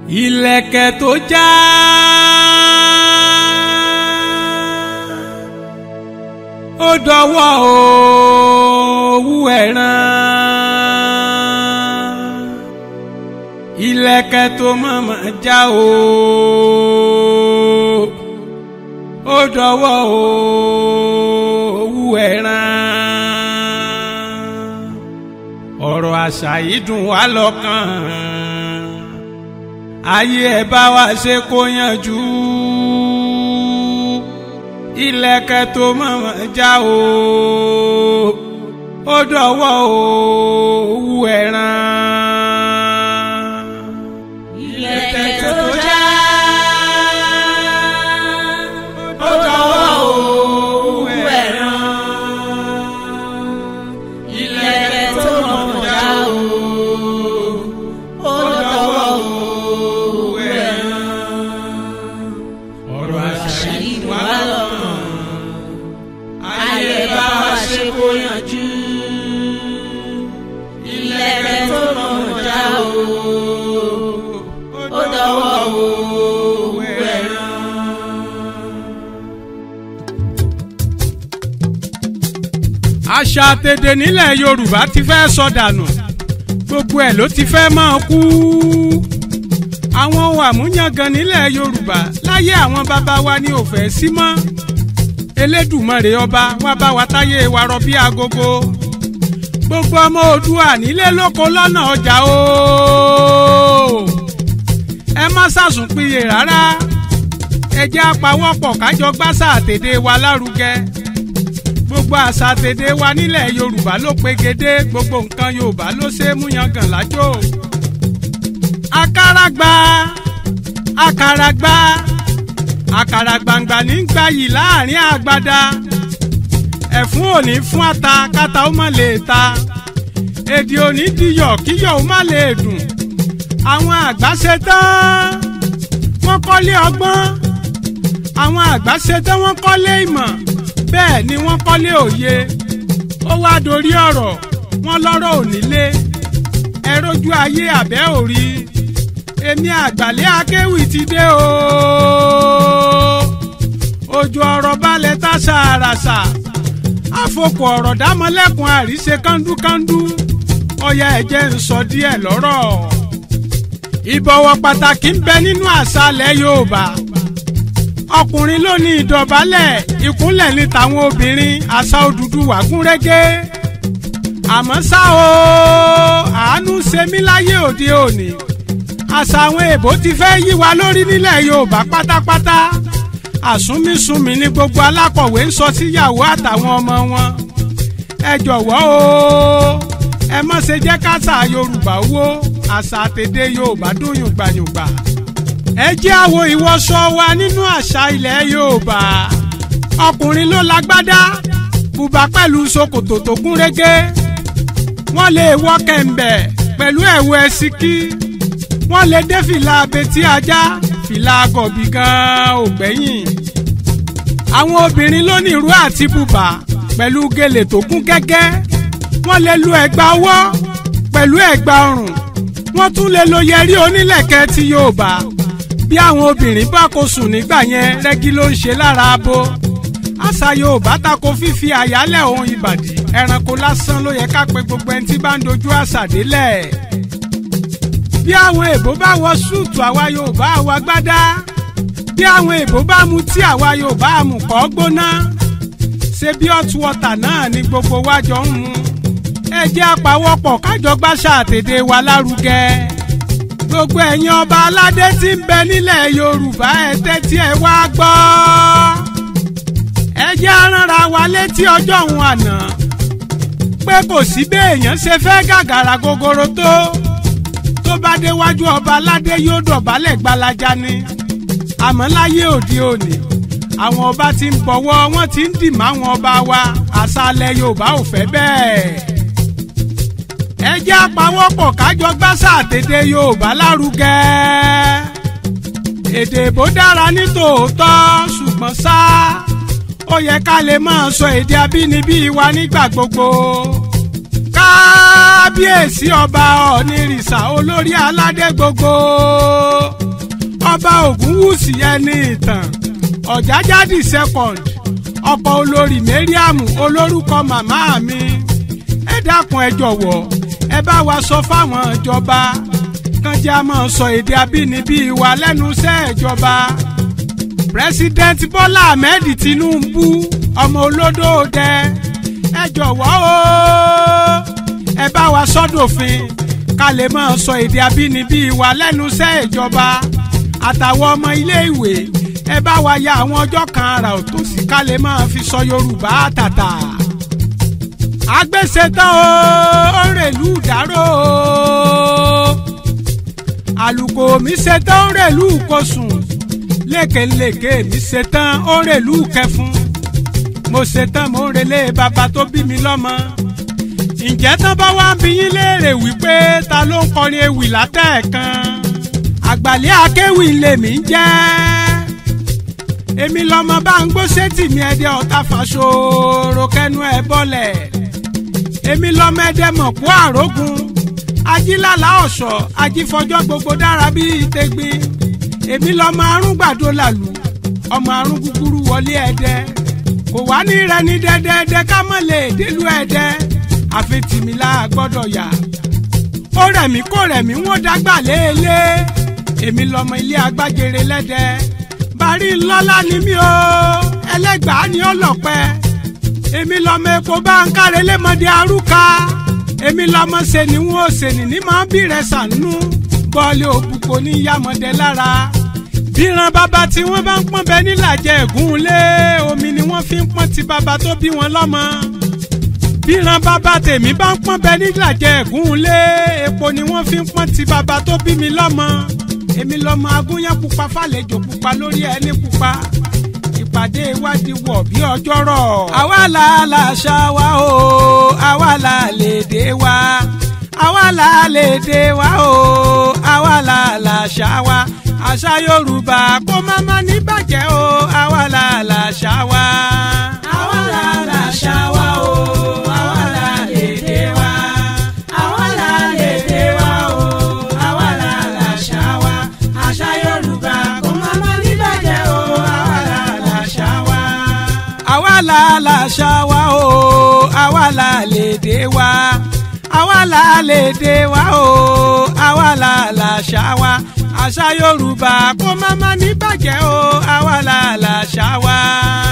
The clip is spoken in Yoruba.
ìlẹ̀kẹ̀ tó já. ó dọwọ́ òwú ẹ̀ràn ìlẹ̀kẹ̀ tó mọ̀mọ́ já o ó dọwọ́ òwú ẹ̀ràn ọ̀rọ̀ àṣà yìí dùn wá lọ́kàn ayé ẹ bá wa ṣe kó yanjú ìlẹ̀kẹ̀ tó mọ̀mọ́ já o ó dọwọ́ òwú ẹ̀ràn. ìlẹ̀kẹ̀ tó já ó dọwọ́ òwú ẹ̀ràn. ìlẹ̀kẹ̀ tó mọ̀mọ́ já o ó dọwọ́ òwú ẹ̀ràn. ọ̀rọ̀ àṣà yìí dùn wá wá lọ́kàn lọ́kàn ayé bá wa ṣe kó yanjú. ìlẹ̀kẹ̀ tó mọ̀mọ́ já o ó dọwọ́ òwú ẹ̀ràn. àṣà àtẹ̀dẹ̀ nílẹ̀ yorùbá ti fẹ́ sọdànù gbogbo ẹ̀ ló ti fẹ́ máa kú àwọn ohun àmúyangàn nílẹ̀ yorùbá láyé àwọn bàbá wa ni ò fẹ́ sí mọ́ elédùmarè ọba wá bá wa táyé wa rọ bí agogo gbogbo ọmọ oòdùà nílé lóko lọ́nà ọjà o ẹ má ṣàsùnpìyè rárá ẹ jẹ́ àpawọ́pọ̀ kájọ gbàṣà àtẹ̀dẹ̀ wa lárugẹ gbogbo àṣà tèdè wa nílẹ̀ yorùbá ló pegedé gbogbo nǹkan yorùbá ló ṣe é mú yangàn lájò. àkàràgbà àkàràgbà àkàràgbàǹgbà ní gbayì láàrin àgbàdá ẹ̀fún òní fún ata káta ó má lè ta èdè òní diyọ̀ kíyọ̀ ó má lè dùn àwọn àgbà ṣe tán wọ́n kọ́lé ọgbọ́n àwọn àgbà ṣe tán wọ́n kọ́lé ìmọ̀ bẹ́ẹ̀ ni wọ́n kọ́lé òye ó wá dorí ọ̀rọ̀ wọn lọ́rọ̀ onílé ẹ rójú ayé àbẹ́ òrí èmi àgbàlẹ́ akéwì ti dé o ojú ọ̀rọ̀ balẹ̀ tá ṣàràṣà àfokò ọ̀rọ̀ dámọ́lẹ́kùn àríṣe kándúkándú ọya ẹ̀jẹ̀ ń sọ díẹ̀ lọ́rọ̀ ìbọ̀wọ̀ pàtàkì ń bẹ nínú àṣàlẹ̀ Yorùbá ọkùnrin ló ní ìdọ̀bálẹ̀ ìkúnlẹ̀ ní tàwọn obìnrin àṣà Odùduwà gún régé àmọ́ ṣá o àánú ṣe mí láyé òde òní àṣà àwọn èèbó ti fẹ́ yí wa lórí nílẹ̀ Yorùbá pátápátá àsúnmísúnmí ní gbogbo alákọ̀wé ń sọ síyàwó àtàwọn ọmọ wọn ẹ jọ̀wọ́ o ẹ má ṣe jẹ́ káṣà Yorùbá wó àṣà àtẹ̀dẹ̀ Yorùbá dún yùngbàyùngbà ẹ jẹ́ àwo ìwọṣọ wa nínú àṣà ilẹ̀ Yorùbá ọkùnrin ló lágbádá bùbá pẹ̀lú ṣòkòtò tó gún régé wọ́n lè wọ kẹ̀m̀bẹ̀ pẹ̀lú ẹ̀wù ẹ̀sìkí wọ́n lè dé fìlà abetí ajá fìlà gọ̀bì gan-an ò gbẹ́yìn àwọn obìnrin ló ní ìró àti bùbá pẹ̀lú gèlè tó kún gẹ́gẹ́ wọ́n lè lu ẹ̀gbà ọwọ́ pẹ̀lú ẹ̀gbà ọrùn wọ́n tún lè lo yẹrí onílẹ̀kẹ̀ ti Yorùbá bí àwọn obìnrin bá kó sùn nígbà yẹn rẹ́gí ló ń ṣe lára abo àṣà Yorùbá tako fífi àyálẹ̀ ohun ìbàdí ẹranko lásán ló yẹ ká pe gbogbo ẹni tí bá ń dojú àṣà délẹ̀ bí àwọn èbó bá wọ súùtù àwa Yorùbá àwa gbádá bí àwọn èbó bá mu tí àwa Yorùbá àmùkọ́ gbóná ṣe bí hot water náà ni gbogbo wa jọ ń mu ẹ jẹ́ àpawọ́pọ̀ kájọ gbàṣà àtèdè wa lárugẹ gbogbo ẹ̀yin ọba aládé tí ń bẹ nílẹ̀ yorùbá ẹ tẹ́tí ẹ wá gbọ́. ẹ jẹ́ aránra wa létí ọjọ́ òun àná pé kò sí béèyàn ṣe fẹ́ gàgàrà gogoro tó tó bá déwájú ọba aládé yóò dọ̀bálẹ̀ gbalaja ni àmọ́ láyé òde òní àwọn ọba tí ń bọ̀wọ́ wọ́n ti ń dì mọ́ àwọn ọba wa àṣàlẹ̀ yorùbá ò fẹ́ bẹ́ẹ̀ ẹ jẹ́ àpawọ́pọ̀ kájọ gbàṣà àtẹ̀dẹ̀ Yorùbá lárugẹ. èdè èbó dára ní tòótọ́ ṣùgbọ́n ṣá ó yẹ ká lè máa sọ èdè abínibí wa nígbà gbogbo. kábíyèsí ọba ọ̀nìrìṣà olórí aládé gbogbo ọba ògúnwùsì ẹni ìtàn ọ̀jájádì second ọkọ̀ olórí mariam olórúkọ màmá mi ẹ dákun ẹ jọ̀wọ́ ẹ bá wa sọ fáwọn ìjọba kan jẹ́ a máa sọ èdè abínibí wa lẹ́nu iṣẹ́ ìjọba president bọ́lá ahmed tinubu ọmọ olódò dẹ ẹ jọ̀wọ́ o ẹ bá wa sọ́dọ̀fin ká lè máa sọ èdè abínibí wa lẹ́nu iṣẹ́ ìjọba àtàwọn ọmọ iléèwé ẹ bá wa ya àwọn ọjọ́ kan ara òtòṣì ká lè máa fi sọ yorùbá tàtà agbésetán o ó ń rèlú ìdárò o àlùkò mi ṣetán ó ń rèlú ìkosùn lékeleke mi ṣetán ó ń rèlú kẹfún mo ṣetán mo ń relé bàbá tó bí mi lọ́mọ ǹjẹ́ tán bá wá ń bi yín léèrè wípé ta ló ń kọrin ewì látẹ̀ẹ̀kan àgbàlẹ́ akéwì lèmi ń jẹ́ èmi lọmọ bá ń gbó sétì mi ẹdẹ ọ̀tá fàṣọrọ kẹnu ẹ bọ́lẹ̀ èmi lọmọ ẹdẹ mọ̀kú àrógun ajílàlà ọ̀ṣọ́ ajífọjọ́ gbogbo dára bíi tẹgbin èmi lọmọ arúgbàdo làlù ọmọ arún gúgúrú wọlé ẹdẹ kò wá ní rẹni dẹdẹdẹ ká mọ̀ lè délú ẹdẹ àfi tìmílà gbọ́dọ̀ yà ó rẹ̀mí kó rẹ̀mí wọ́n dágbà léèlé èmi lọmọ ilé agbájere lẹ́dẹ bàrí ńlọ́lá ni mí o ẹlẹ́gbàá ni ó lọ̀pẹ́ èmi lọmọ epo bá ń kárẹ̀ lẹ́mọdé arúka èmi lọmọ sẹ́ni wọn ò sẹ́ni ní máa ń bí rẹ̀ sànú bọ́ọ̀lì òbúkọ ní yàmọ̀dé lára bíran bàbá tí wọ́n bá ń pọ́n bẹ nílàjẹ ẹ̀gún lé omi ni wọ́n fi ń pọ́n ti bàbá tó bí wọn lọ́mọ bíran bàbá tèmi bá ń pọ́n bẹ nílàjẹ ẹ̀gún lé epo ni wọ́n fi ń pọ́n ti bàbá tó bí mi lọ́mọ èmi lọ́mọ agúnyán pupa fàlejò pupa lórí ẹni pupa ìpàdé ìwádìí wọ̀ bí ọjọ́ rọ̀. àwa là làṣà wa o àwa là lédè wa àwa là lédè wa o àwa là làṣà wa àṣà yorùbá kó má má ní bàjẹ́ o àwa là làṣà wa. àwa là làṣà wa o àwa là lédè wa àwa là lédè wa o àwa là làṣà wa àṣà yorùbá kò má má ní bàjẹ́ o àwa là làṣà wa. àwa là làṣà wa o àwa là lédè wa àwa là lédè wa o àwa là làṣà wa àṣà yorùbá kó má má ní bàjẹ́ o àwa là làṣà wa.